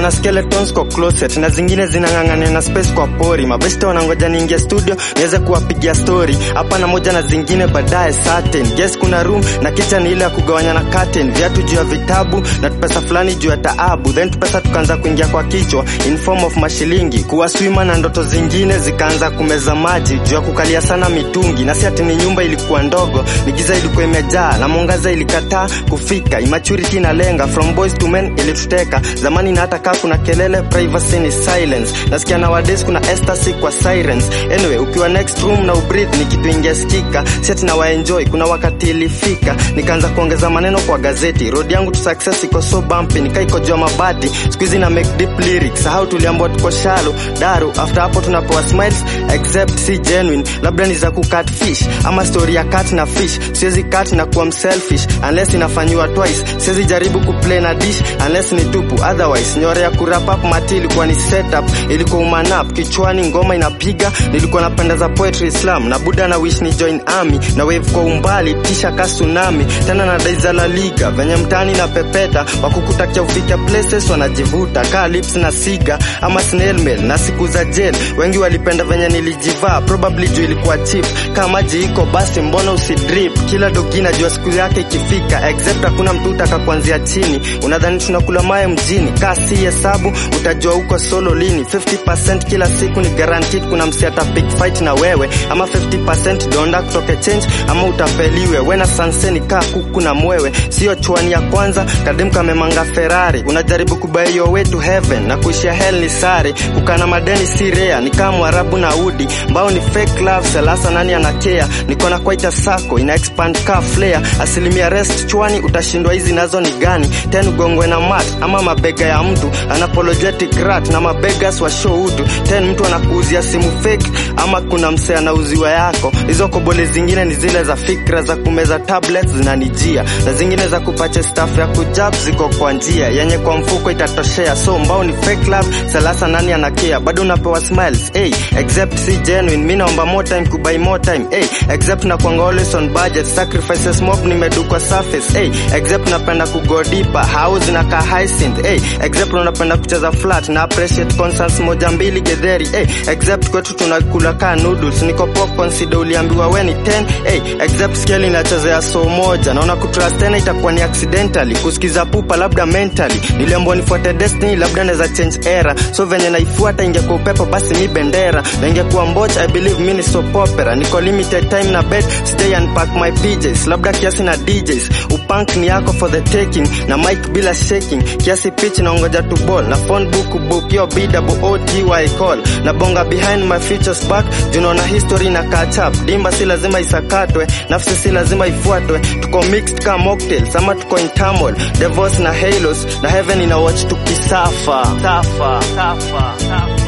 na skeletons kwa closet na zingine zinang'ang'ania na space kwa pori mabeste wanangoja niingia studio niweze kuwapigia story hapa na moja na zingine baadaye certain yes kuna room na kitchen ile ya kugawanya na curtain viatu juu ya vitabu na pesa fulani juu ya taabu then pesa tukaanza kuingia kwa kichwa in form of mashilingi kuwa swima na ndoto zingine zikaanza kumeza maji juu ya kukalia sana mitungi na si ati ni nyumba ilikuwa ndogo ni giza ilikuwa imejaa na mwangaza ilikataa kufika immaturity inalenga from boys to men ilituteka zamani na hata kaa kuna kelele privacy ni silence nasikia nowadays kuna ecstasy kwa sirens anyway ukiwa next room na ubreathe ni kitu ingesikika si ati na waenjoy kuna wakati ilifika nikaanza kuongeza maneno kwa gazeti road yangu to success iko so bumpy nikaikojua mabati siku hizi na make deep lyrics sahau tuliambiwa tuko shallow daru after hapo tunapewa smiles except si genuine labda ni za kucut fish ama story ya cat na fish siwezi cut na kuwa mselfish unless inafanyiwa twice siwezi jaribu kuplay na dish unless ni tupu otherwise nyore ya kurap up mati ilikuwa ni setup ilikuwa umanap kichwani ngoma inapiga nilikuwa napenda za poetry slam na buda na wish ni join army na wave kwa umbali tisha ka tsunami tena na dai za la liga venye mtani na pepeta wakukutakia ufike places wanajivuta kaa lips na siga ama snail mail na siku za jail wengi walipenda venye nilijivaa probably juu ilikuwa cheap kama maji iko basi mbona usidrip kila dogi najua siku yake ikifika except hakuna mtu utaka kuanzia chini unadhani tunakula maye mjini kaa si hesabu utajua uko solo lini 50% kila siku ni guaranteed kuna msiata big fight na wewe ama 50% donda kutoke change ama utapeliwe wena sanseni kaa kuku na mwewe sio chwani ya kwanza kadem kamemanga ferrari unajaribu kubai your way to heaven na kuishia hell ni sare kukana madeni si rea ni kama mwarabu na udi mbao ni fake love selasa nani anakea niko na kwaita sako ina expand ka flare asilimia rest chwani utashindwa hizi nazo ni gani ten ugongwe na mat ama mabega ya mtu anapologetic rat na mabegas wa show utu ten mtu anakuuzia simu fake ama kuna msee anauziwa yako hizo kobole zingine ni zile za fikra za kumeza tablets zinanijia na zingine za kupache staff ya kujab ziko kwa njia yenye kwa mfuko itatoshea so mbao ni fake love selasa nani anakea bado unapewa smiles hey, except si genuine mi naomba more time kubai more time hey, except na kuanga always on budget sacrifices mob nimedukwa surface hey, except napenda kugo deeper house na ka hyacinth hey, except unapenda kucheza flat na appreciate concerts moja mbili gedheri hey, except kwetu tunakula ka noodles niko popcorn sida uliambiwa we ni 10 hey, except scale inachezea so moja naona kutrust tena itakuwa ni accidentally kusikiza pupa labda mentally niliambiwa nifuate destiny labda naweza change era so venye naifuata ingekuwa upepo basi mi bendera na ingekuwa mboch i believe mi ni soap opera niko limited time na bed stay unpack my PJs labda kiasi na DJs upunk ni yako for the taking na mic bila shaking kiasi pitch na ongoja to ball na phone book book yo BWOTY call na bonga behind my futures back junaona history na catch up dimba si lazima isakatwe nafsi si lazima ifuatwe tuko mixed ka mocktails ama tuko in turmoil divorce na halos na heaven ina watch tukisafa safa safa safa